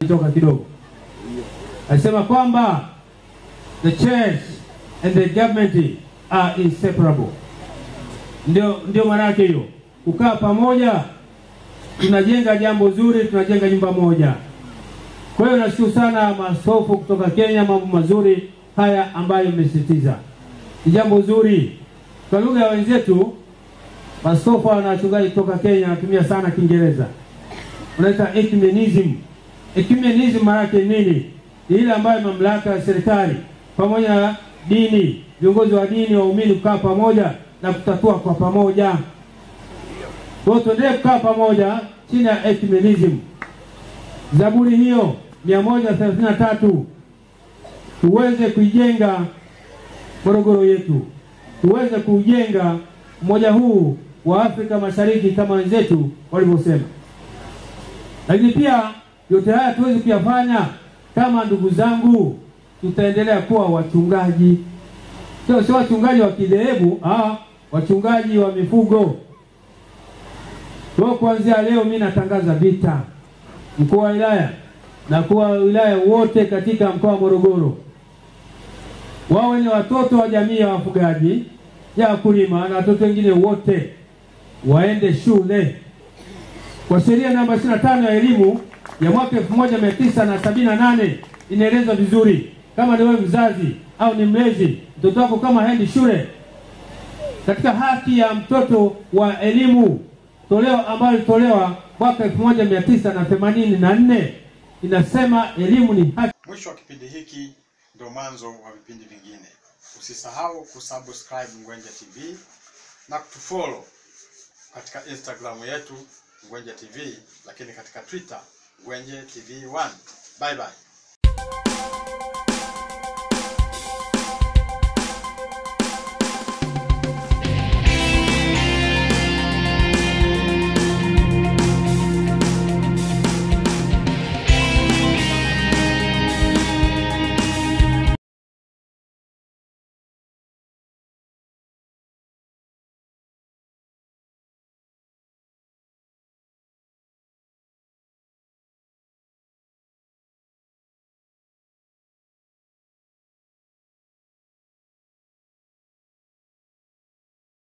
alitoka kidogo, alisema kwamba the church and the government are inseparable. Ndio, ndio maana yake hiyo, kukaa pamoja, tunajenga jambo zuri, tunajenga nyumba moja. Kwa hiyo nashukuru sana maaskofu kutoka Kenya, mambo mazuri haya ambayo mmesisitiza ni jambo zuri. Kwa lugha ya wenzetu maaskofu na wachungaji kutoka Kenya wanatumia sana Kiingereza, unaita ecumenism. Ecumenism maana yake nini? Ni ile ambayo mamlaka ya serikali pamoja na dini, viongozi wa dini, waumini kukaa pamoja na kutatua kwa pamoja. Kwa hiyo tuendelee kukaa pamoja chini ya ecumenism. Zaburi hiyo mia moja thelathini na tatu tuweze kuijenga Morogoro yetu, tuweze kuujenga umoja huu wa Afrika Mashariki kama wenzetu walivyosema. Lakini pia yote haya tuweze kuyafanya kama ndugu zangu, tutaendelea kuwa wachungaji, sio sio wachungaji wa kidhehebu, ah, wachungaji wa mifugo. Kwa kuanzia leo mimi natangaza vita, mkuu wa wilaya na mkuu wa wilaya wote katika mkoa wa Morogoro wawe ni watoto wa jamii ya wafugaji ya wakulima na watoto wengine wote waende shule kwa sheria namba 25 ya elimu ya mwaka 1978 inaeleza vizuri, kama ni wewe mzazi au ni mlezi, mtoto wako kama haendi shule, katika haki ya mtoto wa elimu toleo ambayo ilitolewa mwaka 1984 inasema elimu ni haki. Mwisho wa kipindi hiki ndio mwanzo wa vipindi vingine. Usisahau kusubscribe Ngwenje TV na kutufollow katika Instagram yetu Ngwenje TV, lakini katika Twitter Ngwenje TV 1. Bye bye.